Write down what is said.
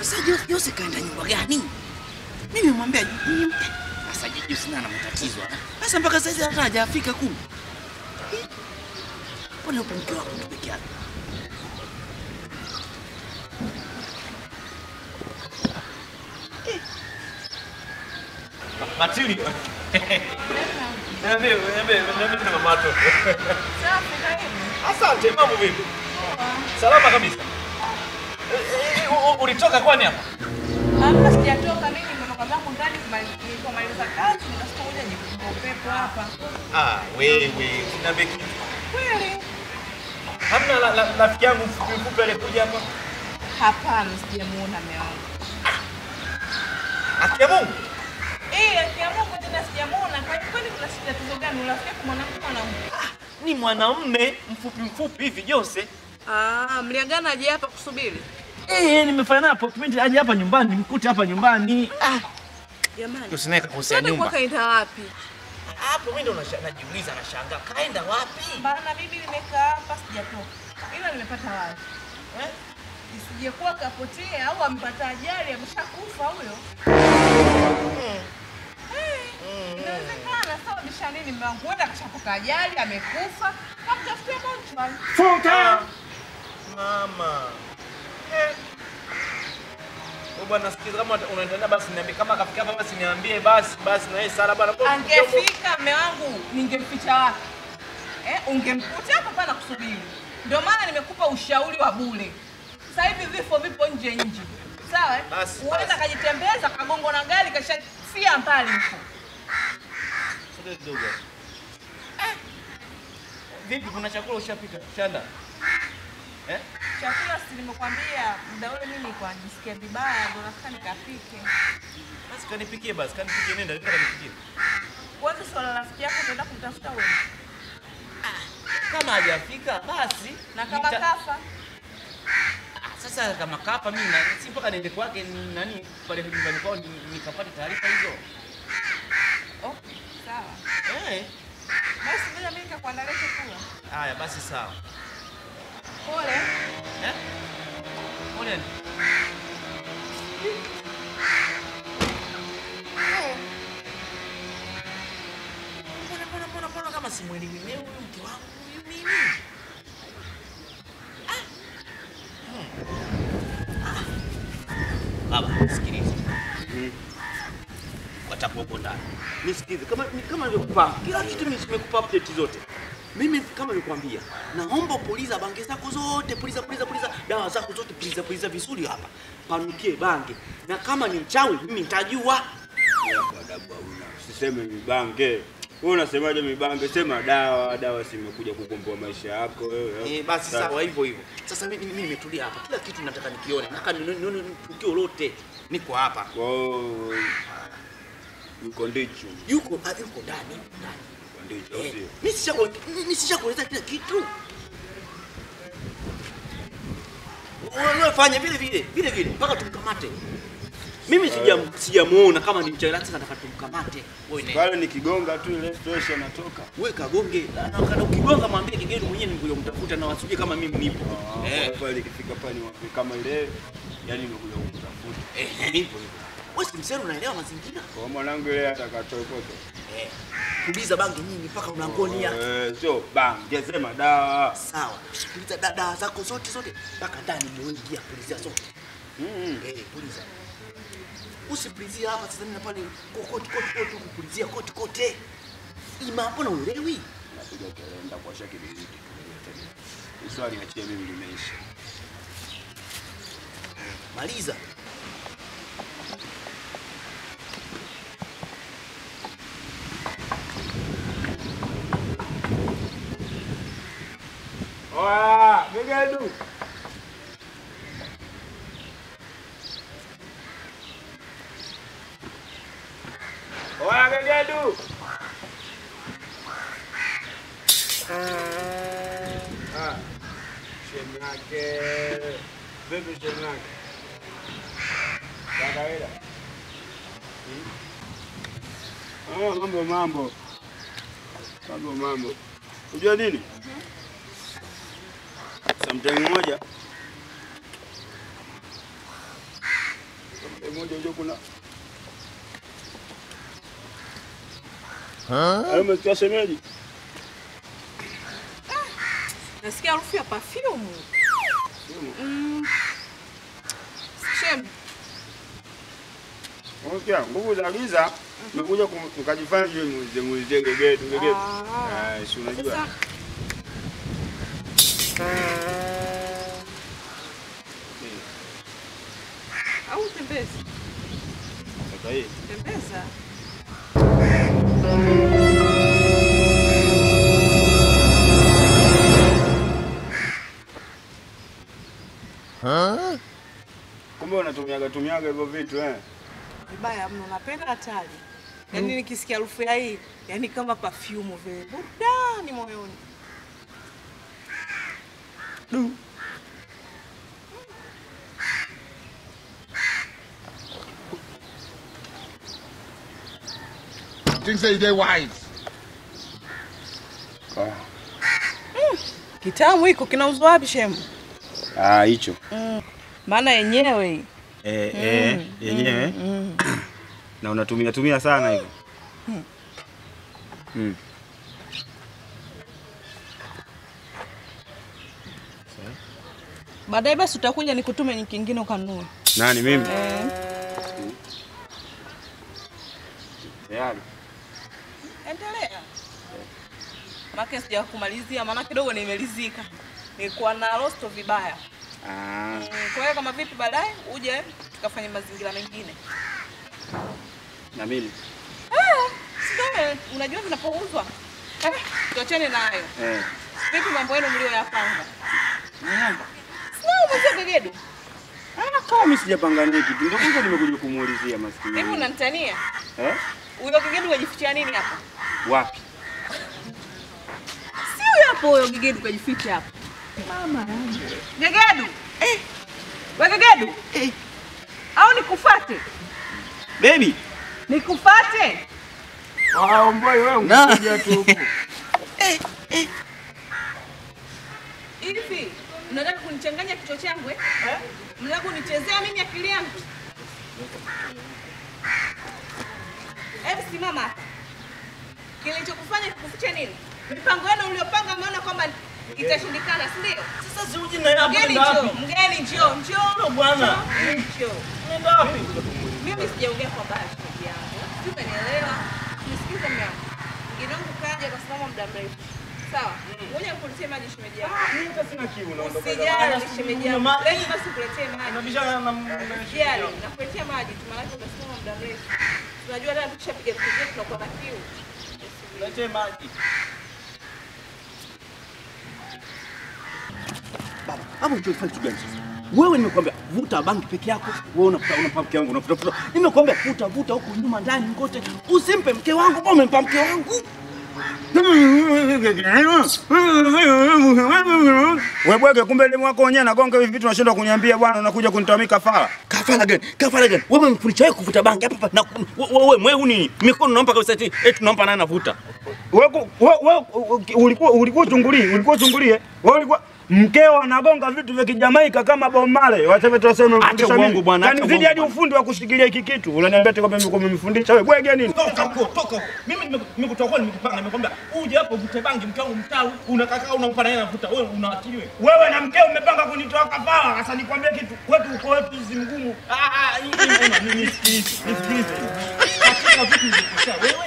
Sasa Jose, Jose kaenda nyumba gani? Mimi nimwambia nyumba. Sasa Jose naye ana matatizo. Sasa mpaka sasa hata hajafika kumi. Mbona yupo mke wako tu peke yake? Matilda. Niambie, niambie, niambie tena mama watoto. Safi, karibu. Asante, mambo vipi? Salama kabisa. Eh, eh, u- u- Ulitoka kwani hapa? Hamna, sijatoka mimi, nimetoka zangu ndani kumali- nilipomaliza kazi nikasikia ngoja nipunge upepo hapa. Ah, wewe, niambie kitu. Kweli? Hamna la- la- rafiki yangu mfupi mfupi alikuja hapa? Hapana, sijamuona mume wangu. Haki ya Mungu? Eh, akiamua tena sijamuona. Kwa hiyo kwani kuna tatizo gani? Urafiki wako mwanamke mwanamke? Ni mwanamume mfupi mfupi hivi Jose. Ah, mliagana aje hapa kusubiri? Eh, nimefanya naye appointment aje hapa nyumbani, mkute hapa nyumbani. Ah, Jamani. Usinaweka kuhusia Kwani nyumba. kwa kaenda wapi? Hapo mimi ndo nasha- najiuliza nashangaa kaenda wapi? Bana mimi nimekaa hapa sijatoka. Ila nimepata wazi. Eh? Isije kuwa kapotea au amepata ajali ameshakufa huyo. Eh, Inawezekana sawa bisha nini mume wangu? Huenda kashapata ajali amekufa. Kamtafutia mochwari. Futa! Mama. Eh. Wewe bwana sikiza kama unaendelea basi niambie kama kafika hapa basi niambie basi basi na yeye Sara bwana. mbona kidogo- Angefika mume wangu ningemficha wapi? Eh, ungemkuta hapa pana kusubiri. Ndio maana nimekupa ushauri wa bure. Sasa hivi vifo vipo nje nje. Sawa? eh? Basi, Huenda basi. kajitembeza kagongwa na gari kashafia mbali huko. Sogea kidogo. Eh. Vipi kuna chakula ushapika? Shanda. Eh? Chakula si nimekwambia muda ule mimi nilikuwa najisikia vibaya ndio nataka nikapike. Basi kanipikie basi, kanipikie nenda, nenda kanipikie. Kwanza swala la rafiki yako utaenda kumtafuta wewe. Kama hajafika basi Na kama nita- kafa Ah, Sasa kama kapa mimi na si mpaka niende kwake ni- nani pale nyumbani kwao ni- nikapate taarifa hizo. Okay, sawa. Eh. Basi ngoja mimi nikakuandalia chakula. Haya basi sawa. Pole. Eh? Pole. Mbona mbona mbona mbona kama simwelewi leo huyu mke wangu huyu mimi? Ah. Hmm. Ah. Baba, sikiliza. Watakuwa huko ndani. Nisikize kama ni kama nilikupa kila kitu mimi nimekupa update zote. Mimi kama nilikwambia, naomba puliza bange zako zote, puliza puliza puliza dawa zako zote, puliza puliza vizuri hapa. Panukie bange. Na kama ni mchawi mimi nitajua. Hapo adabu hauna. Usiseme mibange. Wewe unasemaje mibange? Sema dawa, dawa si imekuja kukomboa maisha yako wewe. Eh, basi sawa hivyo hivyo. Sasa mimi mimi nimetulia hapa. Kila kitu nataka nikione. Nataka nione nione tukio lote. Niko hapa. Wow. Yuko ndicho. Yuko ah, yuko ndani, yuko ndani. Yuko ndicho Eh, sio. Mimi sishaku mimi sishakueleza kila kitu. Wewe fanya vile vile, vile vile mpaka tumkamate. Mimi sija sijamuona kama ni mchawi sasa nataka tumkamate. Wewe nenda. Pale nikigonga tu ile fresh anatoka. Wewe kagonge na na- kana ukigonga mwambie kigeni mwenyewe nimekuja kumtafuta na wasije kama mimi nipo. Eh, Eh, pale ikifika pale niwape kama ile yani nimekuja kukutafuta. eh, nipo. nipo. Wewe si msero unaelewa mazingira? Kwa mwanangu ile atakatoe kote. Eh. Puliza bangi nyingi mpaka mlangoni hapa. Eh, sio bange sema dawa. Sawa. Puliza da- dawa zako zote zote mpaka ndani muingia puliza zote. Mm. Eh, puliza. Usipulizia hapa sasa na pale kote kote kote kupulizia kote kote. Ima mbona uelewi? Napiga kelenda kwa shaki biziki. Swali achie mimi limeisha. Maliza. Oya, gegedu. Oya, gegedu. Ah, shemake. Vipi shemake? Kwa kawaida. Hmm? Ah, mambo mambo. Mambo mambo. Unajua nini? Sometime moja moja unajua kuna Hayo umesikia shemeji? Nasikia harufu ya perfume. Mm. Shem, Unasikia nguvu za giza umekuja kum- ukajifanya sijui muulize muulize gegetu gegetu. Ah. Ah, si unajua. sasa au tembeza? Sasa hii Tembeza. kumbe unatumiaga tumiaga hivyo vitu eh. Vibaya mno, napenda hatari. Yaani nikisikia harufu ya hii, yaani kama perfume vile. Burudani moyoni. Things say they wise. Kitamu hiko kinauzwa wapi shemu? Ah, hicho. Maana yenyewe hii. Eh, eh, yenyewe. Na unatumia tumia sana hivyo. Mm. Baadaye basi utakuja nikutume ni kingine ukanunue. Nani mimi? Eh. Tayari. Endelea. Maana sija kumalizia, maana kidogo nimelizika. Nilikuwa na rosto vibaya. Ah, Mm, Kwa hiyo kama vipi baadaye uje tukafanye mazingira mengine. na mimi. Sio, unajua vinapouzwa. Eh, tuachane nayo. Eh. Vipi mambo yenu mlioyapanga? Sio umezia gegedu. Ah, kama mimi sijapanga naye kitu. Ndio kwanza nimekuja kumuulizia maskini. Hivi unanitania? Eh? Huyo gegedu wajifichia nini hapa? Wapi? Si huyo hapo huyo gegedu kajificha hapa. Mama yangu. Gegedu. Eh. Wewe gegedu. Eh. Au nikufate? Baby, Nikufate? Ah, mbona wewe Na. unakuja tu huku. Hivi mnataka kunichanganya kichwa changu eh? Mnataka kunichezea mimi akili yangu? Hebu simama hapa. Kilichokufanya kikufiche nini? Mipango yenu uliopanga mmeona kwamba itashindikana, si ndio? Sasa si uji na hapo Mgeni nenda njoo, wapi? mgeni njoo, njoo. Ndio bwana. Njoo. Nenda wapi? Mimi sijaongea kwa baya shemeji yangu. Si umenielewa? Nisikize mume wangu. Mgeni wangu kaja kasimama muda mrefu. Sawa? Ngoja nikuletee maji shemeji yangu. Mimi hata sina kiu naondoka. Usijali shemeji yangu. Ma- Leo basi kuletee maji. Unabishana na Usijali, nakuletea maji tu maana utasimama muda mrefu. Tunajua hata tukishapiga vitu vyetu tunakuwa na kiu. Letee maji. baba, hapo unachofanya kitu gani sasa? Wewe nimekwambia vuta bangi peke yako, wewe unafuta unampa mke wangu unafuta futa. Nimekwambia vuta vuta huko nyuma ndani kote. Usimpe mke wangu, bora umempa mke wangu. Wewe bwege, kumbe elimu yako wenyewe nagonga hivi vitu unashindwa kuniambia bwana, unakuja kunitawamia kafara. Kafara gani? Kafara gani? Wewe umemfundisha wewe kuvuta bangi hapa hapa na wewe wewe nini? Mikono nampa kabisa eti eti tunampa naye anavuta. Wewe ku- wewe wewe ulikuwa ulikuwa uchungulie, ulikuwa uchungulie. Wewe ulikuwa mkeo anagonga vitu vya kijamaika kama Bob Marley. Waseme tu waseme Acha uongo bwana, acha Kanizidi uongo hadi bwana. ufundi wa kushikilia hiki kitu. Unaniambia eti kwamba mimi umemfundisha wewe bwege nini? Toka huko, toka huko. Mimi nime- nimekutoa kwa nimekupanga, nimekwambia uje hapo uvute bangi, mke wangu mtawi, unakaa unampa naye anavuta. Wewe una akili wewe? Wewe na mkeo mmepanga kunitoa kafara. Sasa nikwambie kitu, kwetu uko wetu si mgumu. Ah, ah, hii- hii- ona, ni- nisikilize, nisikilize. Katika vitu vilivyokosea, wewe